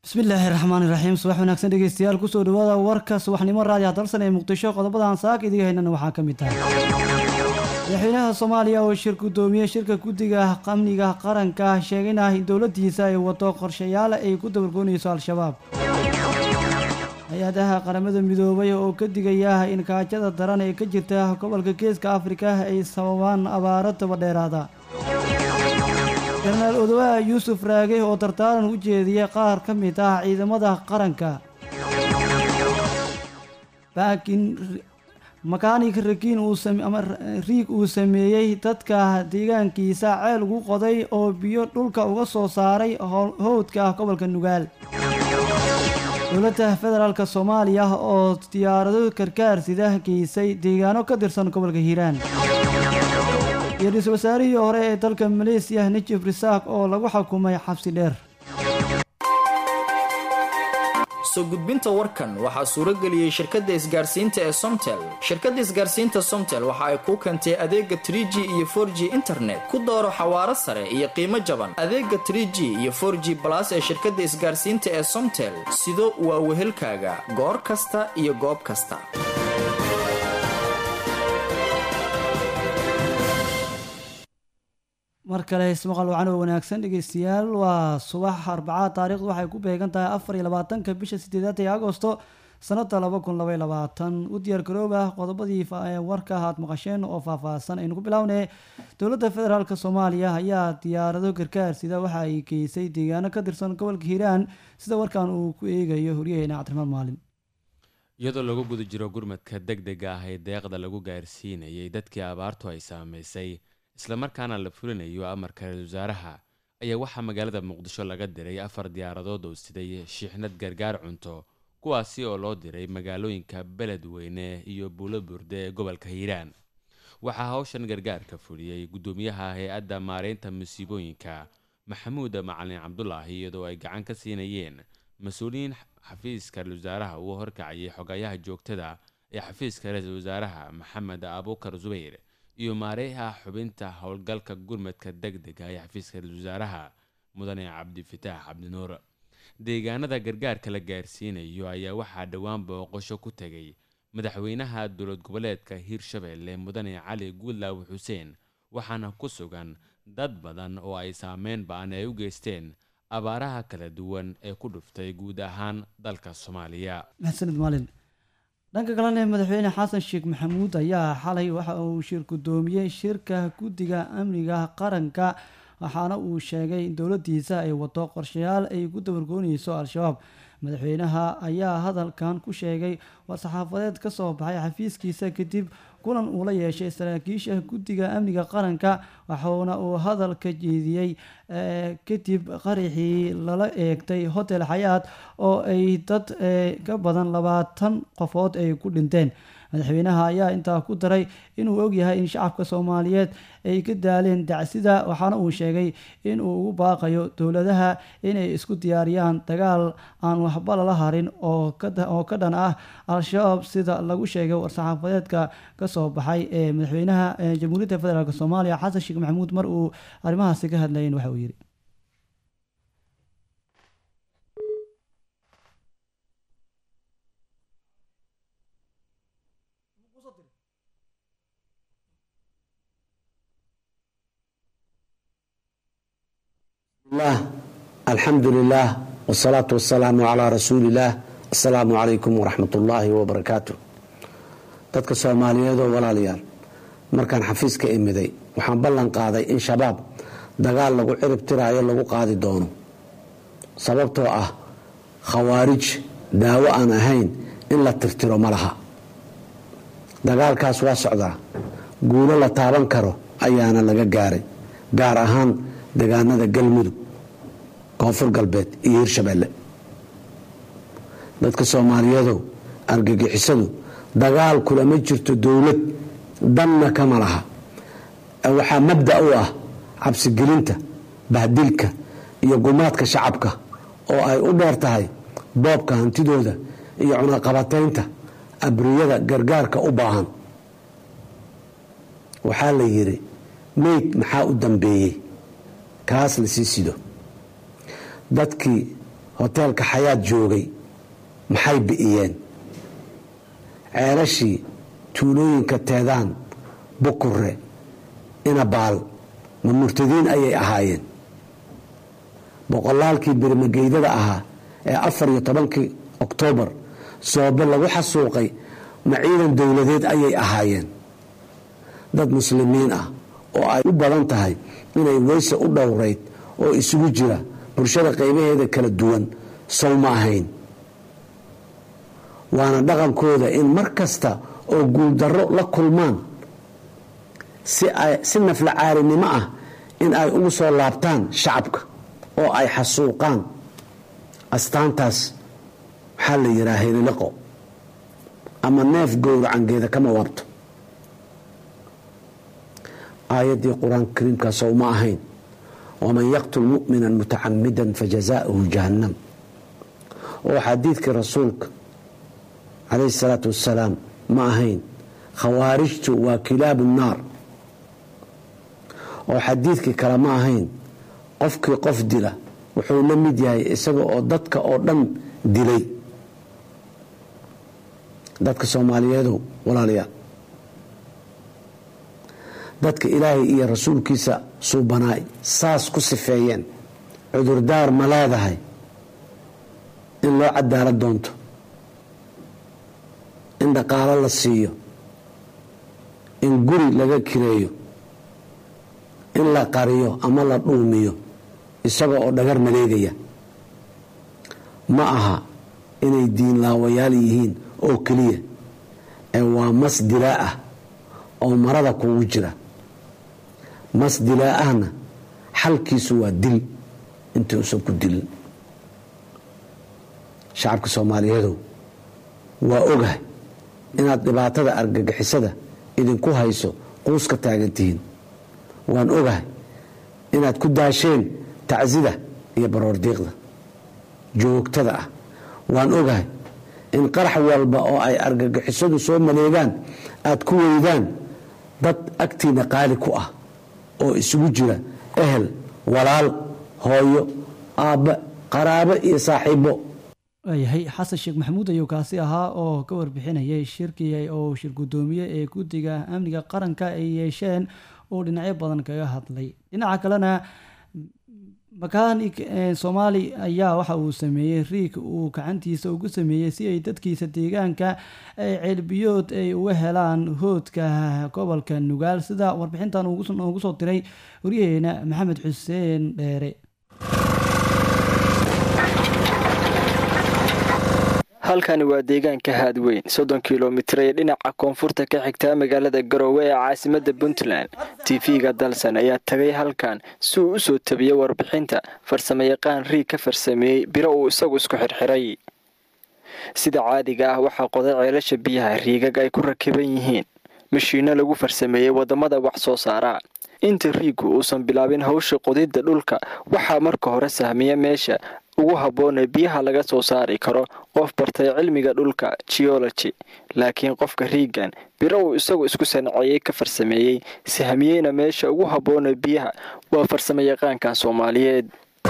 bismillaahi raxmaani raxiim subax wanaagsan dhegeystayaal kusoo dhawaada warka subaxnimo raadiya dalsan ee muqdisho qodobadan saaka idiga haynana waxaa ka mid tahay madaxweynaha soomaaliya oo shir gudoomiye shirka guddiga amniga qaranka sheegayna in dowladiisa ay wado qorshayaal ay ku dabargoonayso al-shabaab hay-adaha qaramada midoobay oo ka digaya in kaajada daran ee ka jirta gobolka geeska afrika ay sababaan abaaro dabadheeraada jenaraal odowaha yuusuf raage oo tartaaran u jeediyay qaar ka mid ah ciidamada qaranka baakin makaanig rakiin ama riig uu sameeyey dadka deegaankiisa ceel ugu qoday oo biyo dhulka uga soo saaray howdka gobolka nugaal dowladda federaalk soomaaliya oo diyaarado karkaar sida geysay deegaano ka tirsan gobolka hiiraan iyo ra-iisul wasaarihii hore ee dalka maleesiya najib risaaq oo lagu xukumay xabsi dheer soo gudbinta warkan waxaa suuro geliyey shirkadda isgaarsiinta ee somtel shirkadda isgaarsiinta somtel waxa ay kuu keentay adeega trie g iyo for g internet ku dooro xawaaro sare iyo qiimo jaban adeega trie g iyo for g balas ee shirkadda isgaarsiinta ee somtel sido waa wehelkaaga goor kasta iyo goob kasta mar kale ismaqal wacan oo wanaagsan dhegeystayaal waa subax arbacaa taarikhdu waxay ku beegan tahay afar iyo labaatanka bisha sideedaad ee agosto sanada laba kun labay labaatan u diyaar garooba qodobadii warka aad maqasheen oo faahfaahsan aynu ku bilownay dowladda federaalk soomaaliya ayaa diyaarado gargaar sida waxa ay geysay deegaano ka tirsan gobolka hiiraan sida warkan uu ku eegayo horyaheena cabdiraxmaan maalin iyadoo lagu guda jiro gurmadka deg dega ah ee deeqda lagu gaarsiinayay dadkii abaartu ay saameysay islamarkaana la fulinayo amarka ra-isul wasaaraha ayaa waxaa magaalada muqdisho laga diray afar diyaaradood oo siday shiixnad gargaar cunto kuwaasi oo loo diray magaalooyinka beledweyne iyo buulo burde ee gobolka hiiraan waxaa hawshan gargaarka fuliyey guddoomiyaha hay-adda maareynta musiibooyinka maxamuud macalin cabdulaahi iyadoo ay gacan ka siinayeen mas-uuliyiin xafiiska ra-isul wasaaraha uu horkacayay xogayaha joogtada ee xafiiska ra-iisul wasaaraha maxamed abuukar zubayr iyo maareeha xubinta howlgalka gurmadka deg dega ee xafiiska ra-isul wasaaraha mudane cabdifitaax cabdinuur deegaanada gargaarka la gaarsiinayo ayaa waxaa dhowaan booqasho ku tegay madaxweynaha dowlad goboleedka hiirshabelle mudane cali guudlaawi xuseen waxaana ku sugan dad badan oo ay saameyn ba-an ay u geysteen abaaraha kala duwan ee ku dhuftay guud ahaan dalka soomaaliya maxsanid maalin dhanka kalena madaxweyne xasan sheekh maxamuud ayaa xalay waxa uu shir gudoomiyey shirka guddiga amniga qaranka waxaana uu sheegay in dowladiisa ay wado qorshayaal ay ku dabargoonayso al-shabaab madaxweynaha ayaa hadalkan ku sheegay war-saxaafadeed ka soo baxay xafiiskiisa kadib kulan uu la yeeshay saraakiisha guddiga amniga qaranka waxauna uu hadalka jeediyey kadib qaraxii lala eegtay hotel xayaat oo ay dad ka badan labaatan qofood ay ku dhinteen madaxweynaha ayaa intaa ku daray inuu ogyahay in shacabka soomaaliyeed ay ka daaleen dacsida waxaana uu sheegay inuu ugu baaqayo dowladaha inay isku diyaariyaan dagaal aan waxba lala harin oo ka dhan ah al-shabaab sida lagu sheegay war-saxaafadeedka kasoo baxay ee madaxweynaha jamhuuriyadda federaalk soomaaliya xasan sheekh maxamuud mar uu arrimahaasi ka hadlayen waxa uu yidhi lah alxamdu lilah wsalaatu wasalaamu calaa rasuuliillaah assalaamu calaykum waraxmat ullaahi wabarakaatu dadka soomaaliyeedoo walaalayaal markaan xafiiska imiday waxaan ballan qaaday in shabaab dagaal lagu cirib tiraayo lagu qaadi doono sababtoo ah khawaarij daawo aan ahayn in la tirtiro ma laha dagaalkaas waa socdaa guulo la taaban karo ayaana laga gaaray gaar ahaan degaanada galmudug koonfur galbeed iyo hirshabelle dadka soomaaliyeedow argagixisadu dagaal kulama jirto dowlad danna kama laha waxaa mabda u ah cabsigelinta bahdilka iyo gumaadka shacabka oo ay u dheer tahay boobka hantidooda iyo cunaqabataynta abriyada gargaarka u baahan waxaa la yidhi meyd maxaa u dambeeyey kaas la sii sido dadkii hoteelka xayaad joogay maxay bi'iyeen ceelashii tuulooyinka teedaan bukure inabaal ma murtadiin ayay ahaayeen boqolaalkii birmageydada ahaa ee afar iyo tobankii oktoobar soobe lagu xasuuqay ma ciidan dowladeed ayay ahaayeen dad muslimiin ah oo ay u badan tahay inay weyse u dhowrayd oo isugu jira bulshada qaybaheeda kala duwan sow ma ahayn waana dhaqankooda in mar kasta oo guuldarro la kulmaan si nafla caarinimo ah in ay ugu soo laabtaan shacabka oo ay xasuuqaan astaantaas waxaa la yidhaha heliliqo ama neef gowracangeeda kama waabto aayaddii qur-aanka kariimkaasow ma ahayn waman yaqtul mu'mina mutacamidan fajazaauhu jahannam oo xadiidkii rasuulka calayhi salaatu wassalaam ma ahayn khawaarijtu waa kilaabu naar oo xadiidkii kale ma ahayn qofkii qof dila wuxuu la mid yahay isaga oo dadka oo dhan dilay dadka soomaaliyeedow walaalayaal dadka ilaahay iyo rasuulkiisa suubanaay saas ku sifeeyeen cudurdaar ma leedahay in loo cadaalad doonto in dhaqaalo la siiyo in guri laga kireeyo in la qariyo ama la dhuumiyo isaga oo dhagar maleegaya ma aha inay diinlaawayaal yihiin oo keliya ee waa mas dilaa ah oo marada kugu jira mas dilaa ahna xalkiisu waa dil intii usan ku dilin shacabka soomaaliyeedow waa ogahay inaad dhibaatada argagixisada idinku hayso quuska taagan tihiin waan ogahay inaad ku daasheen tacsida iyo baroordiiqda joogtada ah waan ogahay in qarax walba oo ay argagixisadu soo maleegaan aad ku weydaan dad agtiina qaali ku ah oo isugu jira ehel walaal hooyo aabbe qaraabo iyo saaxiibo waayahay xasan sheekh maxamuud ayuu kaasi ahaa oo ka warbixinayay shirkii oo shir guddoomiye ee guddiga amniga qaranka ay yeesheen oo dhinacyo badan kaga hadlay dhinaca kalena makaanig soomaali ayaa waxa uu sameeyey riig uu gacantiisa ugu sameeyey si ay dadkiisa deegaanka ay ceelbiyood ay uga helaan hoodka gobolka nugaal sida warbixintan noogu soo diray waryaheena maxamed xuseen dheere halkani waa deegaanka haadweyn soddon kilomitir ee dhinaca koonfurta ka xigtaa magaalada garoowe ee caasimadda puntland tv-ga dalsan ayaa tagay halkan si uu u soo tabiyey warbixinta farsamayaqaan riig ka farsameeyey biro uu isagu isku xirxiray sida caadiga ah waxaa qoday ceelasha biyaha riigag ay ku rakiban yihiin mashiinno lagu farsameeyey waddamada wax soo saara inta riiggu uusan bilaabin hawsha qodidda dhulka waxaa marka hore sahmiya meesha ugu habboonee biyaha laga soo saari karo qof bartay cilmiga dhulka geology laakiin qofka riigan biro uu isagu isku sanceeyey ka farsameeyey sahmiyeyna meesha ugu habboonee biyaha waa farsamo yaqaankan soomaaliyeed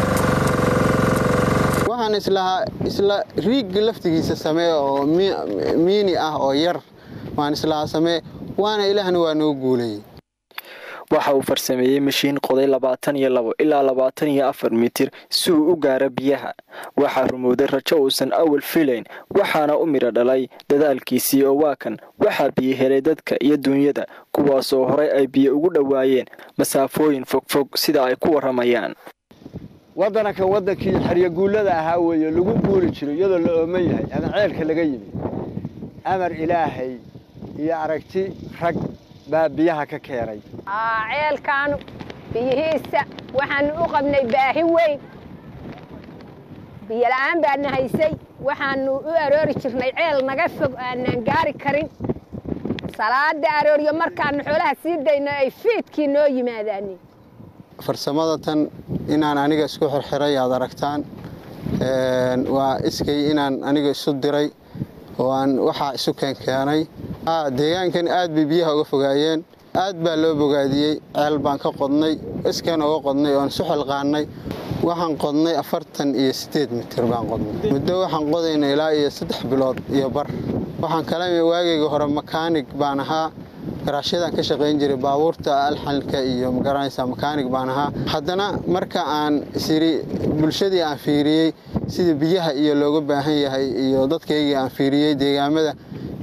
waxaan islahaa isla riigga laftigiisa samee oo miini ah oo yar waan islahaa samee waana ilaahna waa noo guulayay waxa uu farsameeyey mashiin qoday labaatan iyo labo ilaa labaatan iyo afar mitir si uu u gaaro biyaha waxaa rumowday rajo uusan awal filayn waxaana u midho dhalay dadaalkiisii oo waa kan waxaa biyo helay dadka iyo duunyada kuwaasoo horay ay biyo ugu dhowaayeen masaafooyin fogfog sida ay ku warramayaan waddanaka waddankii xeryaguullada ahaa weeye lagu guuli jiro iyadoo la ooman yahay ama ceelka laga yimi amar ilaahay iyo aragti rag baa biyaha ka keenay ceelkaanu biyihiisa waxaanu u qabnay baahi weyn biyola'aan baana haysay waxaanu u aroori jirnay ceel naga fog aanaan gaari karin salaada arooryo markaanu xoolaha sii dayno ay fiidkii noo yimaadaani farsamada tan inaan aniga isku xirxiray aad aragtaan waa iskay inaan aniga isu diray oo aan waxaa isu keenkeenay deegaankan aad bay biyaha uga fogaayeen aad baa loo bogaadiyey ceel baan ka qodnay iskeen uga qodnay oan isu xilqaannay waxaan qodnay afartan iyo sideed mitir baan qodnay muddo waxaan qodayna ilaa iyo saddex bilood iyo bar waxaan kala waagayga hore makaanig baan ahaa garaashyadaan ka shaqayn jiray baabuurta alxalka iyo magaranaysa makaanig baan ahaa haddana marka aan siri bulshadii aan fiiriyey sidii biyaha iyo looga baahan yahay iyo dadkaygii aan fiiriyey deegaamada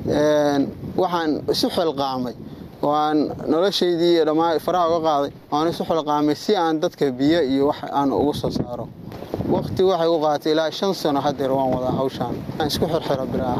waxaan isu xilqaamay oo aan noloshaydii iyo dhammaan faraha uga qaaday waan isu xilqaamay si aan dadka biyo iyo wax aan ugu soo saaro waqti waxay u qaatay ilaa shan sano hadeer waan wadaa hawshaan aan isku xirxiro bilaaha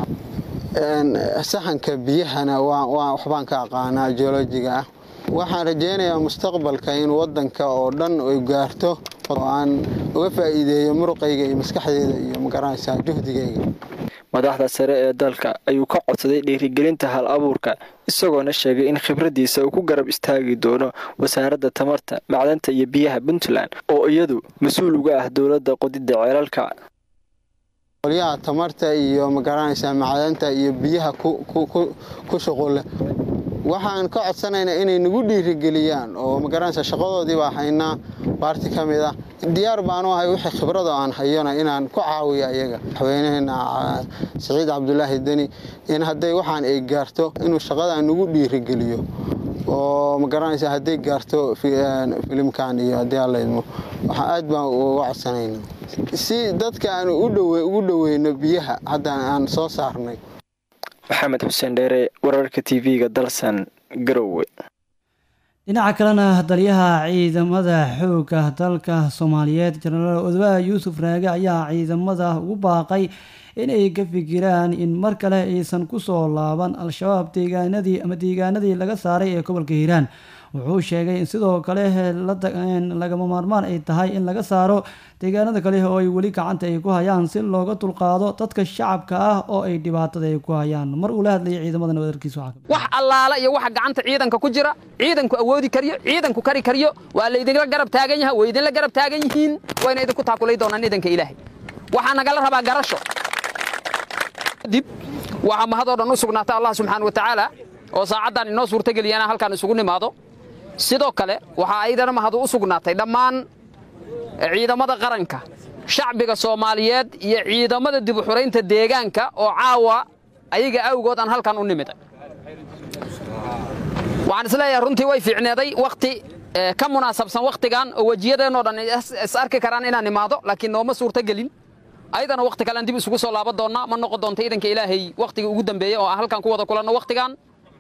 saxanka biyahana waxbaan ka aqaanaa geolojiga ah waxaan rajaynayaa mustaqbalka in wadanka oo dhan ay gaarto oo aan uga faa'iideeyo muruqayga iyo maskaxdeeda iyo magaranaysaa juhdigayga madaxda sare ee dalka ayuu ka codsaday dhiirigelinta hal abuurka isagoona sheegay in khibraddiisa uu ku garab istaagi doono wasaaradda tamarta macdanta iyo biyaha puntland oo iyadu mas-uul uga ah dowladda qodidda ceelalka qolyaha tamarta iyo magaranaysaa macdanta iyo biyaha ku shuqulle waxaan ka codsanaynaa inay nagu dhiirigeliyaan oo magaranaysaa shaqadoodii baa haynaa baarti ka mid ah diyaar baanu ahay wixii khibrada aan hayona inaan ku caawiyo ayaga madaxweynaheena siciid cabdulaahi deni in hadday waxaan ay gaarto inuu shaqadan nagu dhiirigeliyo oo magaranaysaa hadday gaarto filimkan iyo haddii alla idmo waxaan aad baan uga codsanayna si dadka aan ugu dhoweyno biyaha haddaan aan soo saarnay maxamed xuseen dheere wararka tv-ga dalsan garowe dhinaca kalena taliyaha ciidamada xoogga dalka soomaaliyeed jenaraal odabaha yuusuf raage ayaa ciidamada ugu baaqay inay ka fikiraan in mar kale aysan kusoo laaban al-shabaab deegaanadii ama deegaanadii laga saaray ee gobolka hiiraan wuxuu sheegay in sidoo kale lagama maarmaan ay tahay in laga saaro deegaanada kale oo ay weli gacanta ay ku hayaan si looga dulqaado dadka shacabka ah oo ay dhibaatada ay ku hayaan mar uu la hadlayay ciidamadan wadarkiisa wax allaala iyo waxa gacanta ciidanka ku jira ciidanku awoodi kariyo ciidanku kari kariyo waa laydinla garab taagan yahay way idinla garab taagan yihiin wayna idinku taakulay doonaan idanka ilaahay waxaa nagala rabaa garasho dib waxaa mahadoo dhan u sugnaata allah subxaana wa tacaala oo saacaddan inoo suurtageliya inaan halkaan isugu nimaado sidoo kale waxaa aydana mahadu u sugnaatay dhammaan ciidamada qaranka shacbiga soomaaliyeed iyo ciidamada dib u xuraynta deegaanka oo caawa ayaga awgood aan halkan u nimiday waxaan isleeyahay runtii way fiicneeday wakhti ka munaasabsan wakhtigan oo wejiyadeenoo dhan is arki karaan inaan imaado laakiin nooma suurtagelin ayadana wakhti kalean dib isugu soo laaban doonnaa ma noqon doonta iidanka ilaahay wakhtigii ugu dambeeyey oo aan halkan ku wada kulanno wakhtigan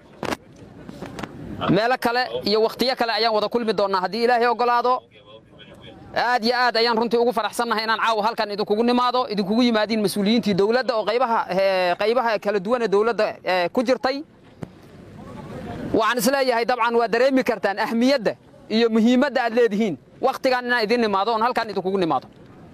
meelo kale iyo wakhtiyo kale ayaan wada kulmi doonnaa haddii ilaahay oggolaado aad iyo aad ayaan runtii ugu faraxsannahay inaan caawa halkan idinkugu nimaado idinkugu yimaadiin mas-uuliyiintii dowladda oo qaybaha qaybaha kala duwan ee dowladda ku jirtay waxaan isleeyahay dabcan waa dareemi kartaan ahmiyadda iyo muhiimadda aad leedihiin wakhtigan inaan idin nimaado oon halkan idinkugu nimaado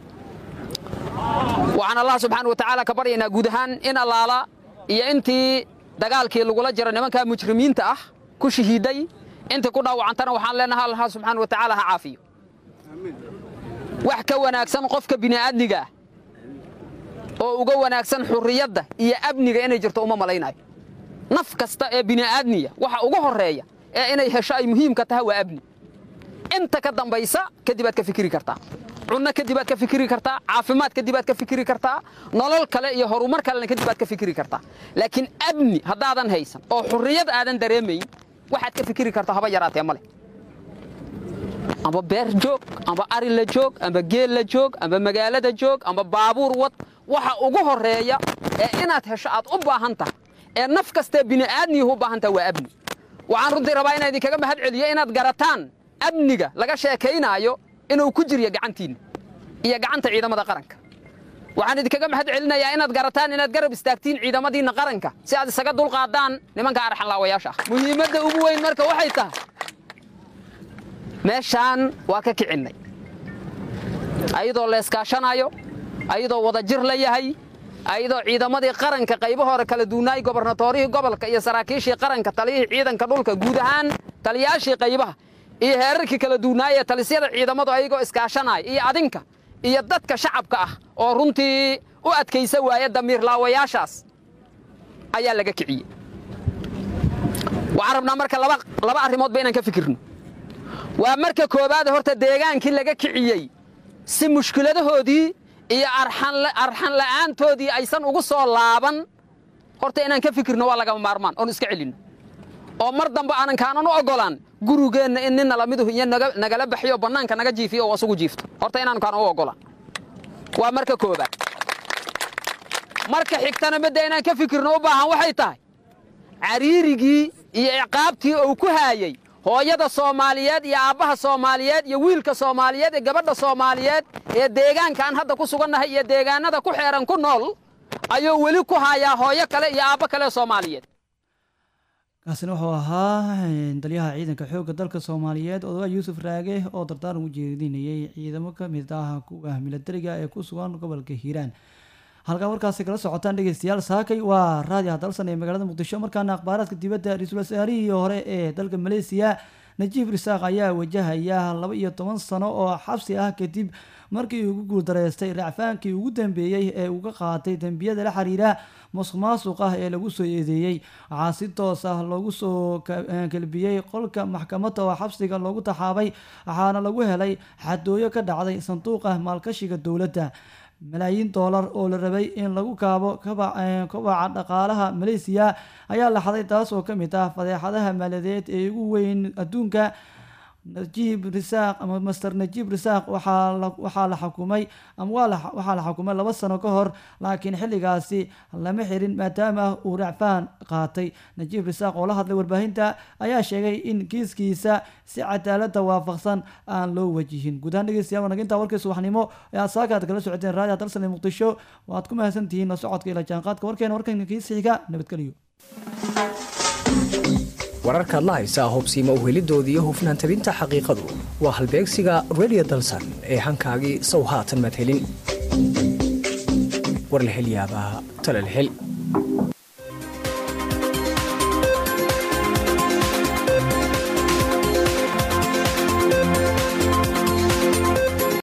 waxaan allah subxaana wa tacaala ka baryaynaa guud ahaan in allaala iyo intii dagaalkii lagula jiro nimankaa mujrimiinta ah ku shahiiday intii ku dhaawacantana waxaan leenahay allah subxaana wa tacaala ha caafiyo wax ka wanaagsan qofka bini'aadmiga ah oo uga wanaagsan xurriyadda iyo amniga inay jirto uma malaynayo naf kasta ee bini'aadmiya waxa ugu horreeya ee inay hesho ay muhiimka tahay waa amni inta ka dambaysa kadib aad ka fikiri kartaa cunno kadib aad ka fikiri kartaa caafimaad kadib aad ka fikiri kartaa nolol kale iyo horumar kalena kadib aad ka fikiri kartaa laakiin amni haddaadan haysan oo xurriyad aadan dareemayn waxaad ka fikiri kartaa haba yaraatee ma leh amba beer joog amba ari la joog amba geel la joog amba magaalada joog amba baabuur wad waxa ugu horreeya ee inaad hesho aad u baahan tahay ee naf kastee bini'aadmiyuhu u baahan tahay waa amni waxaan runtii rabaa inaan idinkaga mahad celiyo inaad garataan amniga laga sheekaynaayo inuu ku jiryo gacantiinna iyo gacanta ciidamada qaranka waxaan idinkaga mahad celinayaa inaad garataan inaad garab istaagtiin ciidamadiinna qaranka si aad isaga dulqaadaan nimanka arxanlaawayaasha ah muhiimadda ugu weyn marka waxay tahay meeshaan waa ka kicinnay ayadoo leeskaashanayo ayadoo wadajir la yahay ayadoo ciidamadii qaranka qaybo hore kala duunaay gobarnatoorihii gobolka iyo saraakiishii qaranka taliyihii ciidanka dhulka guud ahaan taliyaashii qaybaha iyo heerarkii kala duunaayee talisyada ciidamadu ayagoo iskaashanaya iyo adinka iyo dadka shacabka ah oo runtii u adkaysa waaya damiirlaawayaashaas ayaa laga kiciyey waxaan rabnaa marka laba arrimoodba inaan ka fikirno waa marka koowaad horta deegaankii laga kiciyey si mushkiladahoodii iyo arxan la'aantoodii aysan ugu soo laaban horta inaan ka fikirno waa lagama maarmaan oon iska celinno oo mar dambe aanan kaanan u oggolaan gurigeenna in nin nalamiduhu iyo nagala baxyo bannaanka naga jiifiyo oo asugu jiifto horta inaan kaanan u oggolaan waa marka koobaad marka xigtana midda inaan ka fikirno u baahan waxay tahay cariirigii iyo ciqaabtii uu ku haayey hooyada soomaaliyeed iyo aabbaha soomaaliyeed iyo wiilka soomaaliyeed iyo gabadha soomaaliyeed ee deegaankaan hadda ku sugannahay iyo deegaannada ku xeeran ku nool ayuu weli ku haayaa hooyo kale iyo aabbo kale soomaaliyeed kaasina wuxuu ahaa taliyaha ciidanka xoogga dalka soomaaliyeed odagaa yuusuf raage oo dardaaran u jeedinayay ciidamo ka mid ah kuwa milatariga ee ku sugan gobolka hiiraan halkaa warkaasi kala socotaan dhegeystayaal saakay waa raadiyaha dalsan ee magaalada muqdisho markaana akhbaaraadka dibadda ra-iisul wasaarihii hore ee dalka maleesiya najiib risaaq ayaa wajahaya laba iyo toban sano oo xabsi ah kadib markii ugu guuldareystay racfaankii ugu dambeeyey ee uga qaatay dembiyada la xiriira musuq maasuq ah ee lagu soo eedeeyey waxaa si toos ah loogu soo kelbiyey qolka maxkamadda oo xabsiga loogu taxaabay waxaana lagu helay xadooyo ka dhacday sanduuqa maalkashiga dowladda malaayiin doolar oo la rabay in lagu kaabo kobaca dhaqaalaha maleysiya ayaa la xaday taas oo ka mid ah fadeexadaha maaliyadeed ee ugu weyn adduunka najiib risaaq ama master najiib risaaq waxaa la xukumay ama waxaa la xukumay laba sano ka hor laakiin xilligaasi lama xirin maadaama uu racfaan qaatay najiib risaaq oo la hadlay warbaahinta ayaa sheegay in kiiskiisa si cadaalada waafaqsan aan loo wajihin guud ahaan dhegeystayaal wanag intaa warkii subaxnimo ee aad saaka aad kala socoteen raadiya dalsan ee muqdisho waad ku mahadsan tihiin la socodka ila jaanqaadka warkeena warkan kiisa xiga nabadgeliyo wararkaad la haysaa hubsiima uhelidoodii iyo hufnaan tabinta xaqiiqadu waa halbeegsiga redio dalsan ee hankaagii sow haatan madhelin warlahelyaabaa talalhel